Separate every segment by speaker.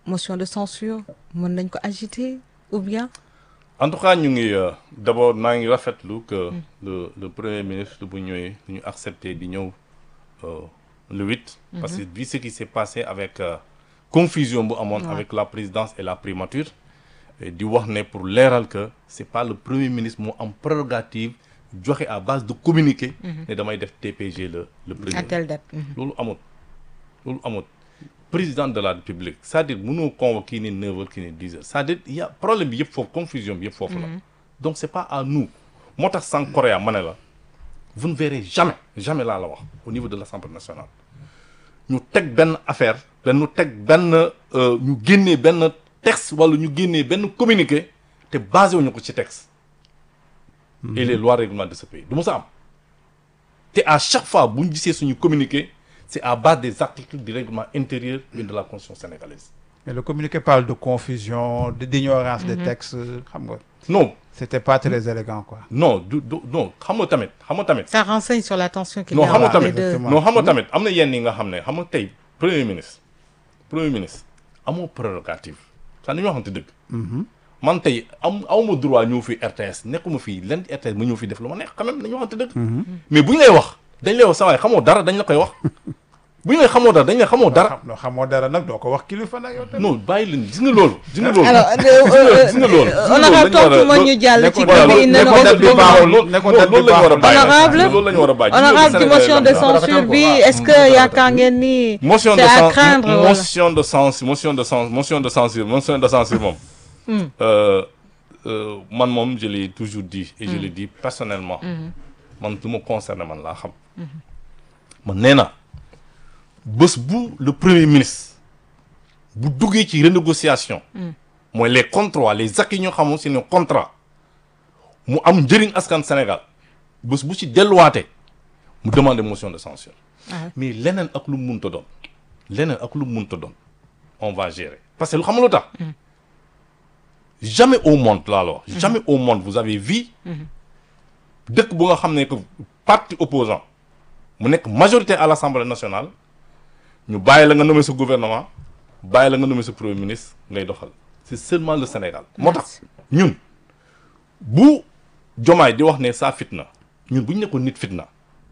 Speaker 1: motion de censure mën nañ ko agiter ou bien.
Speaker 2: en tout cas ñu ngi euh, d'abord maa ngi rafetlu que le le premier ministre bu ñëwee ñu accepté di ñëw euh, le 8. parce que vu ce qui s'est passé avec euh, confusion bu amoon avec la présidence et la primature et di wax ne pour leeral que c'est pas le premier ministre moo am prérogative joxe à base de communiqué. ne damay def TPG le le premier.
Speaker 1: à telle date.
Speaker 2: loolu amut loolu amut président de la république c'est-à-dire mënoo convoquer kii ni 9 heures kii ni 10 heures c'est-à-dire il y a problème bi yëpp foofu confusion bi yëpp foofu la donc c'est pas à nous moo tax sans Corée ma ne la vous ne verrez jamais jamais laa la wax au niveau de l'Assemblée nationale ñu teg benn affaire benn ñu teg benn euh, ñu génnee benn texte wala ñu génnee benn communiqué te basé wuñu ko ci texte et les lois règlements de ce pays du mu sa am te à chaque fois bu ñu gisee suñu communiqué c'est à base des articles du règlement intérieur et de la constitution sénégalaise
Speaker 3: mais le communiqué parle de confusion de d'ignorance des textes xam nga
Speaker 2: non
Speaker 3: c'était pas très élégant quoi
Speaker 2: non du du non xam nga tamit xam nga tamit
Speaker 1: ça renseigne sur la tension qu'il y
Speaker 2: non
Speaker 1: a
Speaker 2: xam nga
Speaker 1: entre les
Speaker 2: tamit
Speaker 1: deux.
Speaker 3: exactement.
Speaker 2: non xam nga tamit am na yenn yi nga xam ne xam nga tey premier ministre premier ministre amoo prérogative sax nañu waxante dëgg man tey am awma droit ñëw fi RTS nekkuma fii len RTS ma ñëw fi def lu ma neex quand même nañu waxante dëgg mais bu ñu lay wax dañ lay wax sa waay xamoo dara dañ la koy wax bu ñu lay xamoo dara dañ lay xamoo dara
Speaker 3: xam loo xamoo dara nag doo ko wax kilifa nag yow tamit
Speaker 2: non bàyyi leen gis nga loolu gis nga loolu
Speaker 1: alors euh,
Speaker 2: gis nga loolu
Speaker 1: euh, honorable tontu ma ñu jàll ci
Speaker 3: voilà,
Speaker 1: kii bi
Speaker 3: ne
Speaker 1: ne
Speaker 3: ko date bi baaxul.
Speaker 2: loolu
Speaker 3: ne ko date bi
Speaker 2: loolu la ñu war a bàyyi
Speaker 1: Honorable,
Speaker 2: loolu la ñu war a bàyyi
Speaker 1: honorable ci
Speaker 2: Sénégalais
Speaker 1: motion de
Speaker 2: la ñu war a
Speaker 1: censure bi
Speaker 3: waaw.
Speaker 1: est-ce que yaakaar ngeen ni
Speaker 2: motion de
Speaker 1: c'est à
Speaker 2: censure
Speaker 1: craindre wala
Speaker 2: motion de censure motion de censure motion de censure motion de censure moom euh, euh, man moom je l'ai toujours dit et je le dis personnellement man lu ma concerné man laa xam man nee na bés bu le premier ministre bu duggee ci renégociation mooy les contrats les acquis ñoo xamoon c'est un contrat mu am njëriñ askan Sénégal bés bu ci delluwaatee mu demander motion de censure
Speaker 1: Ah.
Speaker 2: mais leneen ak lu mu mënta doon leneen ak lu mu mënta doon on va gérer parce que lu xam nga lu tax jamais au monde laa la wax jamais au monde vous avez vu dëkk bu nga xam ne que parti opposant mu nekk majorité à l'Assemblée nationale ñu bàyyi la nga nommer sa gouvernement bàyyi la nga nommer sa premier ministre ngay doxal c'est seulement le Sénégal moo tax ñun bu jomaay di wax ne saa fitna ñun bu ñu nekkoon nit fitna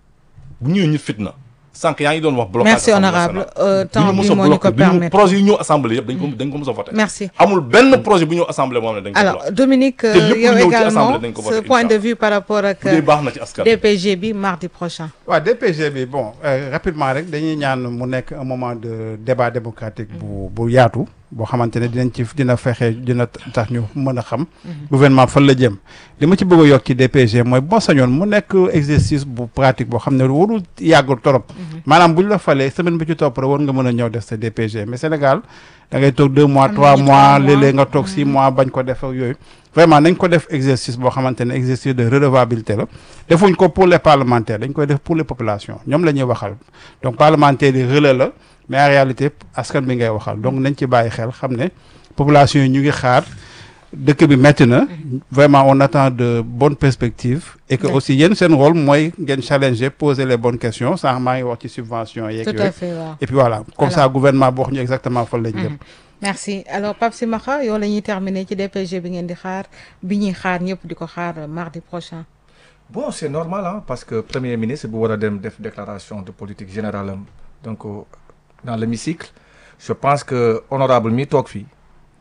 Speaker 2: bu ñëwee nit fitna sànq yaa ngi doon wax blocage
Speaker 1: merci
Speaker 2: Assemblée
Speaker 1: honorable
Speaker 2: nationale.
Speaker 1: euh, temps
Speaker 2: du ñu
Speaker 1: bi
Speaker 2: mës a
Speaker 1: moo ñu ko
Speaker 2: bloqué du ñu
Speaker 1: permettre
Speaker 2: projet yu ñëw assemblée yëpp dañ ko dañ ko mës a voté
Speaker 1: merci
Speaker 2: amul benn projet bu ñëw assemblée moom ne dañ ko
Speaker 1: alors
Speaker 2: bloqué
Speaker 1: Dominique
Speaker 2: te lépp
Speaker 1: euh,
Speaker 2: lu
Speaker 1: yow
Speaker 2: ñëw ci
Speaker 1: également
Speaker 2: assemblée dañ ko
Speaker 1: ce
Speaker 2: voté,
Speaker 1: point de
Speaker 2: inch'Allah.
Speaker 1: vue par rapport ak
Speaker 2: bu dee baax na ci askan
Speaker 1: DPG bi mardi prochain
Speaker 3: waaw DPG bi bon euh, rapidement rek dañuy ñaan mu nekk un moment de débat démocratique bu bu yaatu boo xamante ne dinañ ci dina fexe dina tax ñu mën a xam gouvernement fan la jëm li ma ci bëgg a yokk ci DPG mooy boo sañoon mu nekk exercice bu pratique boo xam ne warul yàggul torop maanaam bu ñu la falee semaine bi ci topp rek war nga mën a ñëw def sa DPG mais Sénégal da ngay toog deux mois
Speaker 1: Am
Speaker 3: trois
Speaker 1: nañu
Speaker 3: mois
Speaker 1: trois mois.
Speaker 3: léeg-léeg nga toog six mois bañ ko def ak yooyu vraiment nañ ko def exercice boo xamante ne exercice de redevabilité la defuñ ko pour les parlementaires dañ koy def pour les populations ñoom la ñuy waxal donc parlementaires yi relais la mais en réalité askan bi ngay waxal donc nañ ci bàyyi xel xam ne population yi ñu ngi xaar dëkk bi métti na vraiment on attend de bonnes perspectives et que
Speaker 1: Ouais.
Speaker 3: aussi yéen seen rôle mooy ngeen challenger poser les bonnes questions sànq maa ngi wax ci subvention yeeg
Speaker 1: tout
Speaker 3: yooyu
Speaker 1: à fait waaw
Speaker 3: et puis voilà comme
Speaker 1: Alors.
Speaker 3: ça gouvernement boo wax ñu exactement fan lañ jëm
Speaker 1: merci alors Pape Simakha yow la ñuy terminer ci DPG bi ngeen di xaar bi ñuy xaar ñëpp di ko xaar euh, mardi prochain
Speaker 4: bon c'est normal hein, parce que premier ministre bu war a dem def déclaration de politique générale am donc euh, dans l'hémicycle je pense que honorable mi toog fii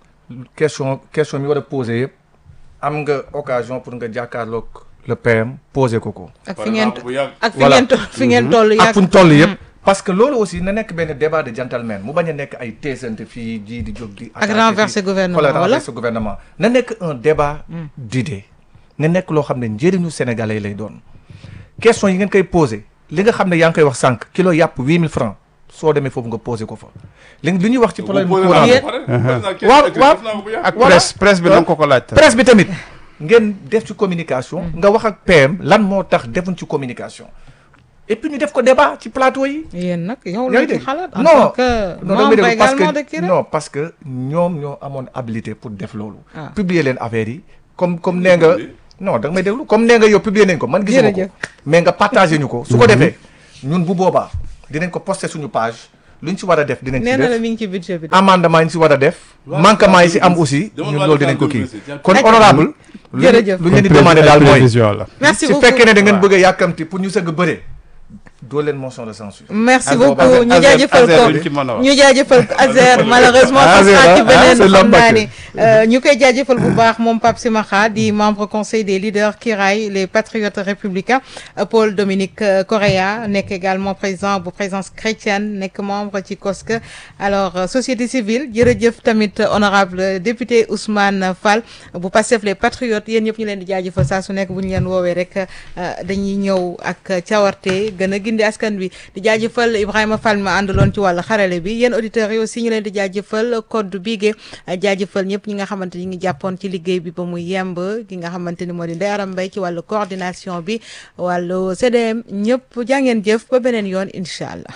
Speaker 4: question question mi war a poser yëpp am nga occasion pour nga jàkkaarloog le PM poser ko ko.
Speaker 1: ak fi ngeen
Speaker 2: bu yàgg
Speaker 1: ak fi
Speaker 4: Voilà.
Speaker 1: ngeen to- fi ngeen toll
Speaker 4: ak
Speaker 1: yàgg
Speaker 4: fu ñu toll yëpp. parce que loolu aussi na nekk benn débat de gentleman mu bañ a nekk ay teesante fii ji di jóg di.
Speaker 1: ak
Speaker 4: attaquer
Speaker 1: renverser
Speaker 4: fii.
Speaker 1: gouvernement
Speaker 4: Voilà,
Speaker 1: wala
Speaker 4: renverser gouvernement na nekk un débat d'idées na nekk loo xam ne njëriñu sénégalais lay doon question yi ngeen koy posé li nga xam ne yaa ngi koy wax sànq kilo yàpp huit mille francs soo demee foofu nga posé ko fa li li ñuy wax ci problème
Speaker 2: Posé
Speaker 4: courant
Speaker 2: naa
Speaker 4: bi
Speaker 2: ko ba pare.
Speaker 4: waaw,
Speaker 2: Def
Speaker 4: waaw.
Speaker 2: naa ko bu yàgg.
Speaker 3: ak
Speaker 4: Voilà.
Speaker 3: presse presse bi da nga ko ko laaj tamit.
Speaker 4: presse bi tamit ngeen def ci communication nga wax ak PM lan moo tax defuñ ci communication et puis ñu def ko débat ci plateau yi
Speaker 1: yéen nag yow
Speaker 4: yaa
Speaker 1: la
Speaker 4: ngi
Speaker 1: ci
Speaker 4: dégg
Speaker 1: xalaat en
Speaker 4: non
Speaker 1: tant que
Speaker 4: non damay
Speaker 1: membre
Speaker 4: déglu parce
Speaker 1: également de
Speaker 4: que
Speaker 1: kii rek
Speaker 4: non parce que ñoom ñoo amoon habilité pour def loolu.
Speaker 1: Ah.
Speaker 4: publier leen affaire yi comme comme nee nga non da nga may déglu comme nee nga yow publier nañ ko man gisuma ko
Speaker 1: Jërëjëf.
Speaker 4: mais nga partagé ñu ko su ko defee ñun bu boobaa dinañ ko poster suñu page luñ ci war a def dinañ ci
Speaker 1: nee na la
Speaker 4: def
Speaker 1: mi ngi ci budget bi de.
Speaker 4: amendement yi ñu si war a def
Speaker 2: Waaw,
Speaker 4: manquement yi si am
Speaker 2: waaw,
Speaker 4: aussi
Speaker 2: demal
Speaker 4: ñun
Speaker 2: waa
Speaker 4: loolu dinañ ko kii
Speaker 2: Dakar
Speaker 4: kon
Speaker 1: D'accord.
Speaker 4: honorable lu
Speaker 1: Jërëjëf.
Speaker 4: lu ñu leen di demandé daal mooy
Speaker 3: prévision la
Speaker 1: merci
Speaker 4: su
Speaker 1: beaucoup
Speaker 4: fekkee ne da ngeen bëgg a yàkkamti pour ñu sëgg bëre doo leen motion de censure
Speaker 1: merci
Speaker 4: Azer-
Speaker 1: beaucoup
Speaker 4: Azer-
Speaker 1: ñu
Speaker 3: Azer-
Speaker 1: jaajëfal
Speaker 3: Azer
Speaker 1: ko
Speaker 3: duñ ci mën a wax.
Speaker 1: ñu jaajëfal ko Azer malheureusement
Speaker 4: Azer,
Speaker 1: parce que ci
Speaker 4: ah,
Speaker 1: beneen
Speaker 4: c'est
Speaker 1: xam
Speaker 4: l'homme
Speaker 1: naa
Speaker 4: battu.
Speaker 1: ni euh, ñu koy jaajëfal bu baax moom Pape Simakha di membre conseil des leaders Kiraay les patriotes républicains euh, Paul Dominique euh, Correa nekk également président bu présence chrétienne nekk membre ci COSC alors euh, société civile jërëjëf tamit euh, honorable député Ousmane Fall bu Pastef les patriotes yéen ñëpp ñu leen di jaajëfal saa su nekk bu ñu leen woowee rek euh, dañuy ñëw ak cawarte gën a gindi askan wi di jaajëfal Ibrahima Fall ma àndaloon ci wàllu xarale bi yéen auditeurs yi aussi ñu leen di jaajëfal code bigé jaajëfal ñëpp ñi nga xamante ni ngi jàppoon ci liggéey bi ba mu yemb ki nga xamante ni moo di Ndeye Aram Mbaye ci wàllu coordination bi wàllu CDM ñëpp jàngeen jëf ba beneen yoon incha allah.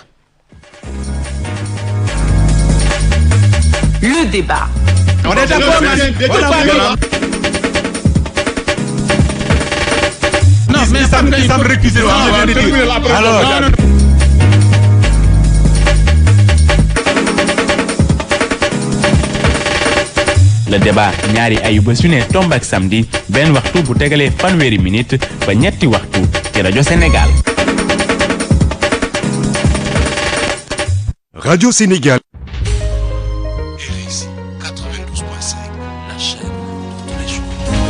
Speaker 5: Le débat.
Speaker 6: Non, mais ça me ça me récuser. Alors,
Speaker 7: le débat ñaari ayubés yu ne tomb ak samedi benn waxtu bu tegalee fanweeri minute ba ñetti waxtu ci rajo Sénégal.
Speaker 6: Radio Sénégal.
Speaker 8: RSI 92.5, la chaîne de tous les jours.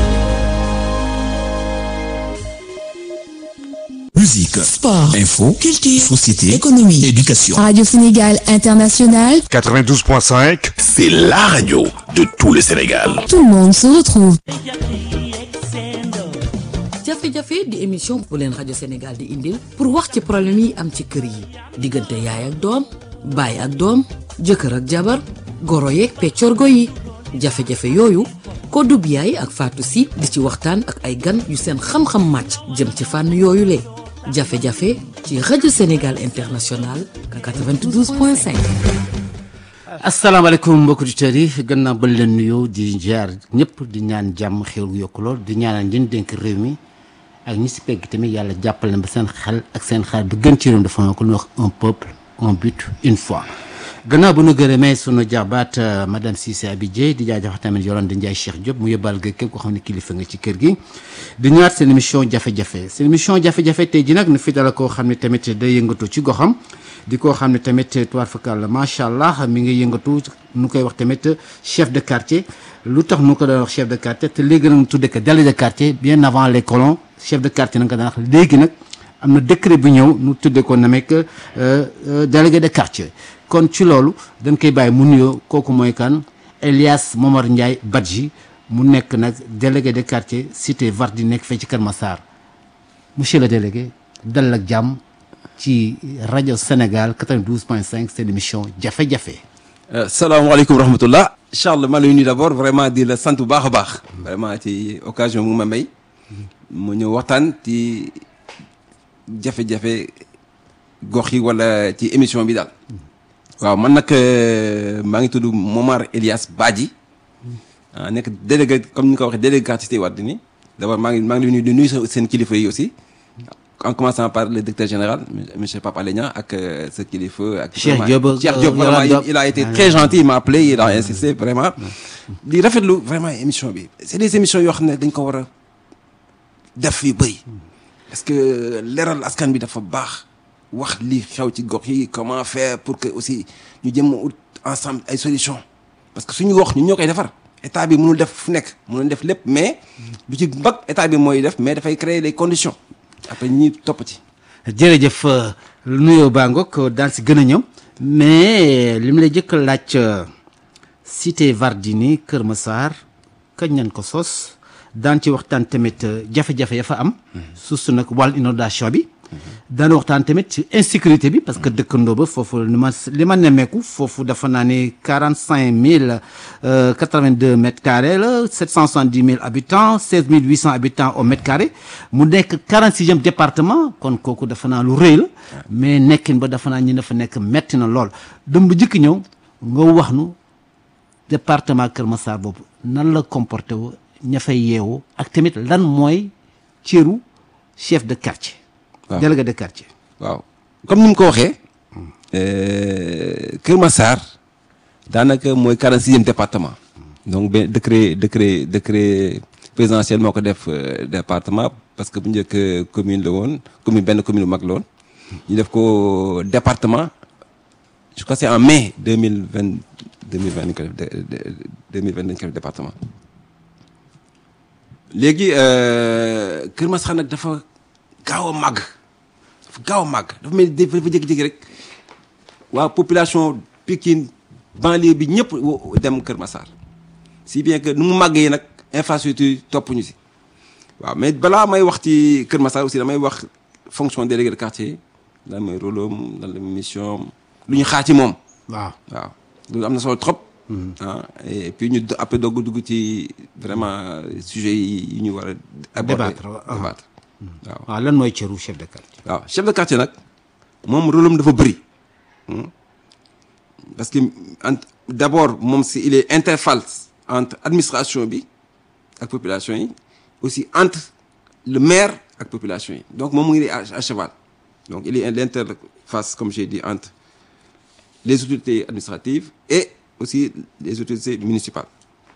Speaker 8: Musique,
Speaker 9: Sport,
Speaker 8: info,
Speaker 9: culture,
Speaker 8: société,
Speaker 9: économie,
Speaker 8: éducation.
Speaker 9: Radio Sénégal International,
Speaker 6: 92.5.
Speaker 8: C'est la radio de tout le Sénégal.
Speaker 9: tout le monde se retrouve.
Speaker 5: jafe-jafe di émission bu leen rajo Sénégal di indil pour wax ci problème yi am ci kër yi diggante yaay ak doom baay ak doom jëkkër ak jabar goro yeeg peccorgo yi jafe-jafe yooyu Kodou Biaye ak Fatou Sy di ci waxtaan ak ay gan yu seen xam-xam màcc jëm ci fànn yooyu le jafe-jafe ci rajo Sénégal International 92.5.
Speaker 10: asalaamaaleykum mbokki auditeurs yi gannaaw ba leen nuyoo di jaar ñëpp di ñaan jàmm xéwal gu yokku lool di ñaanal ñi dénk réew mi ak ñi si pegg tamit yàlla jàppal na ba seen xel ak seen xel bi gën ci réew mi dafa ko ñu wax un peuple un but une foi. gannaaw bu nu gërëmee sunu jaabaat madame Cissé Abidjé di jaajëfal tamit yoroon di Ndiaye Cheikh Diop mu yóbbaal ga képp koo xam ne kilifa nga ci kër gi. di ñëwaat seen émission jafe-jafe seen émission jafe-jafe tey ji nag nu fi dala koo xam ne tamit day yëngatu ci goxam. di ko xam ne tamit tuwaar fakal macha allah mi ngi yëngatu nu koy wax tamit chef de quartier lu tax nu ko doon wax chef de quartier te léegi nag tudde ko délégué de quartier bien avant les colons chef de quartier nag nga daan wax léegi nag am na décret bu ñëw nu tudde ko na mekk délégué de quartier kon ci loolu dañ koy bàyyi mu nuyoo kooku mooy kan Elias Momar Ndiaye Badji mu nekk nag délégué de quartier cité Vardi nekk fee ci Kër Massar monsieur le délégué dal ak jàmm ci rajo Sénégal 92.5 seen émission jafe-jafe.
Speaker 11: salaamaaleykum rahmatullah Charles maa lay nuyu d'abord vraiment di la sant bu baax a baax vraiment ci occasion mu ma may mu ñëw waxtaan ci jafe-jafe gox yi wala ci émission bi daal waaw man nag maa ngi tudd Momar Elias Badji ah nekk délégué comme ni nga ko waxee délégué quartier Cité Wardini d'abord maa ngi maa ngi lay nuyu di nuyu seen kilifa yi aussi. en commençant par le directeur général monsieur Papa Alenia ak ce kilifa ak
Speaker 10: Cheikh Diop
Speaker 11: Cheikh Diop vraiment il, il a été très gentil il m'a appelé il a insisté vraiment di rafetlu vraiment émission bi c'est des émissions yoo xam ne dañ ko war a def yu bëri parce que leeral askan bi dafa baax wax li xew ci gox yi comment faire pour que aussi ñu jëm ut ensemble ay solutions parce que suñu wax ñun ñoo koy defar état bi mënul def fu nekk mënul def lépp mais du ci mbag état bi mooy def mais dafay créer les conditions après ñi topp ci.
Speaker 10: jërëjëf nuyoo baa ngoog daan si gën a ñëw mais li mu lay jëkk laaj cité Vardini Kër Massar kañ nañ ko sos daan ci waxtaan tamit jafe-jafe ya fa am. suuf nag wàllu inondation bi. daan waxtaan tamit ci insécurité bi parce que dëkkandoo ba foofu li ma li ma nemmeeku foofu dafa naa ne quarante cinq mille quatre vingt deux mètres carrés la sept cent soixante dix mille habitants seize mille huit cent habitants au mètre carré mu nekk quarante sixième département kon kooku dafa naa lu rëy la mais nekkin ba dafa naa ñi dafa nekk metti na lool dem bu jëkk ñëw nga wax nu département Kër Massar boobu nan la comporté wu ña fay yeewu ak tamit lan mooy cëru chef de quartier.
Speaker 11: waaw
Speaker 10: délégué de quartier.
Speaker 11: waaw comme ni mu ko waxee euh, Kër Massar daanaka mooy 46e département donc benn décret décret décret présidentiel moo ko def euh, département parce que bu njëkk euh, commune la woon commune benn commune bu mag la woon ñu def ko département je crois que c'est en mai 2020 2020 dañ ko def de- de- 2020 dañ ko def département léegi euh, Kër Massar nag dafa gaaw a màgg dafa gaaw a màgg dafa mel ni dafa dafa jékki-jékki rek waa population Pikine banlieue bi ñëpp wo- dem Kër Massar si bien que nu mu màggee nag infrastructure topp ñu si waaw mais balaa may wax ci Kër Massar aussi damay wax fonction délégué de quartier lan mooy rôle am lan la mission am lu ñu xaar ci moom.
Speaker 10: waaw
Speaker 11: waaw loolu am na solo trop. ah et puis ñu do- après doog a dugg ci vraiment sujet yi ñu war a. aborder
Speaker 10: Débattre, waaw.
Speaker 11: débattre waaw.
Speaker 10: waaw lan mooy cëru chef de quartier.
Speaker 11: waaw chef de quartier nag moom rôle am dafa bëri Hmm. parce que ent- d'abord moom si il est interface entre administration bi ak population yi aussi entre le maire ak population yi donc moom mu ngi à à cheval donc il est l'interface comme j'ai dit entre les autorités administratives et aussi les autorités municipales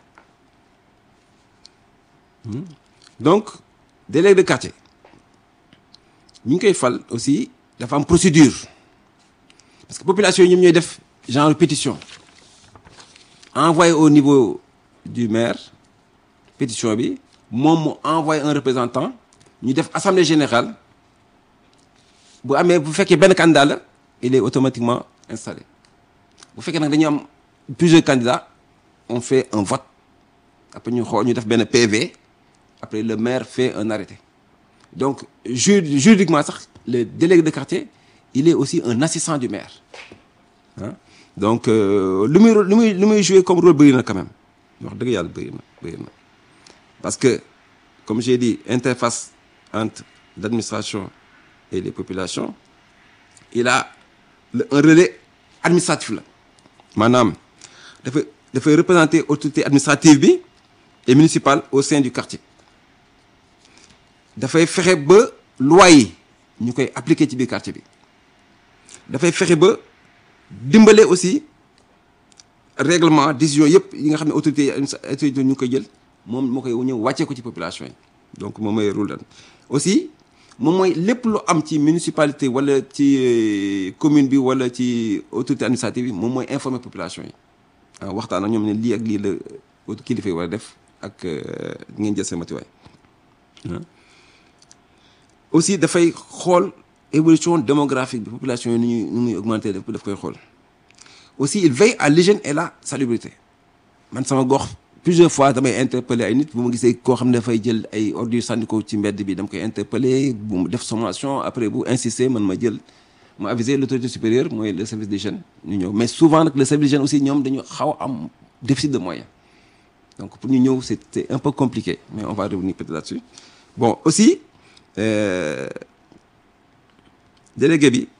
Speaker 11: Hmm. donc délégué de quartier ñu ngi koy fal aussi dafa am procédure parce que population yi ñoom ñooy def genre pétition envoyé au niveau du maire pétition bi moom mu envoyé un représentant ñu def assemblée générale bu amee bu fekkee benn candidat la il est automatiquement installé bu fekkee nag dañu am plusieurs candidats on fait un vote après ñu xool ñu def benn PV après le maire fait un arrêté donc ju juridiquement sax le délégué de quartier il est aussi un assistant du maire ah donc euh, lu muy lu muy lu muy jouer comme rôle bëri na quand même wax dëgg yàlla bëri na bëri na parce que comme j'ai dit interface entre l'administration et les populations il a le- un relais administratif la maanaam dafay dafay représenter autorité administrative bi et municipale au sein du quartier dafay fexe ba loi yi ñu koy appliquer ci biir quartier bi dafay fexe ba dimbale aussi règlement décision yëpp yi nga xam ne autorité yi autorité ñu ngi koy jël moom moo koy ñëw wàccee ko ci population yi donc moom mooy rôle lan aussi moom mooy lépp lu am ci municipalité wala ci euh, commune bi wala ci autorité administrative bi moom mooy informer population yi ah waxtaan ak ñoom ne lii ak lii la euh, kilifa yi war a def ak euh, ngeen jël seen matuwaay ah. aussi dafay xool évolution démographique bi population yi nu ñuy nu muy augmenter daf daf koy xool aussi il veille à l'hygiène et la salubrité man sama gox plusieurs fois damay interpeller ay nit bu ma gisee koo xam ne dafay jël ay ordures sànni ko ci mbedd bi dama koy interpeller bu mu def sommation après bu insister man ma jël ma aviser l'autorité supérieure mooy le service d'hygiène ñu ñëw mais souvent nag le service d'hygiène aussi ñoom dañu xaw a am déficit de moyens donc pour ñu ñëw c'est c'est un peu compliqué mais on va revenir peut-être là-dessus bon aussi euh, délégué bi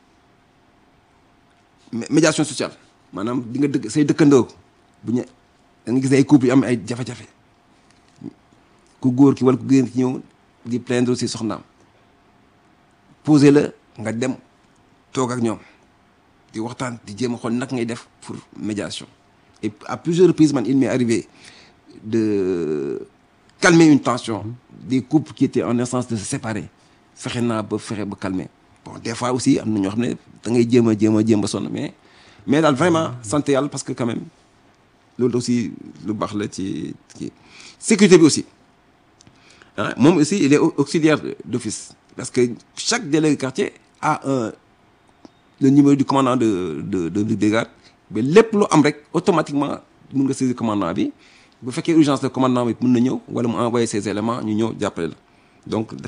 Speaker 11: mé- médiation sociale maanaam di nga dëkk say dëkkandoo bu ñu da nga gis ne ay couple yu am ay jafe-jafe ku góor ki wala ku jigéen ki ñëw di plaindre si soxnaam poser la nga dem toog ak ñoom di waxtaan di jéem a xool nag ngay def pour médiation et à plusieurs reprises man il m'est arrivé de calmer une tension des couples qui étaient en instance de se séparer fexe naa ba fexe ba calmer bon des fois aussi am na ñoo xam ne da ngay jéem a jéem a jéem a sonn mais mais daal vraiment sant yàlla parce que quand même loolu aussi lu baax la ci ci sécurité bi aussi ah moom aussi il est au- auxiliaire d'office parce que chaque délégué de quartier a un le numéro du commandant de de de brigade mais lépp lu am rek automatiquement mun nga saisir commandant bi bu fekkee urgence de commandant bi mun na ñëw wala mu envoyer ses éléments ñu ñëw jàppale la donc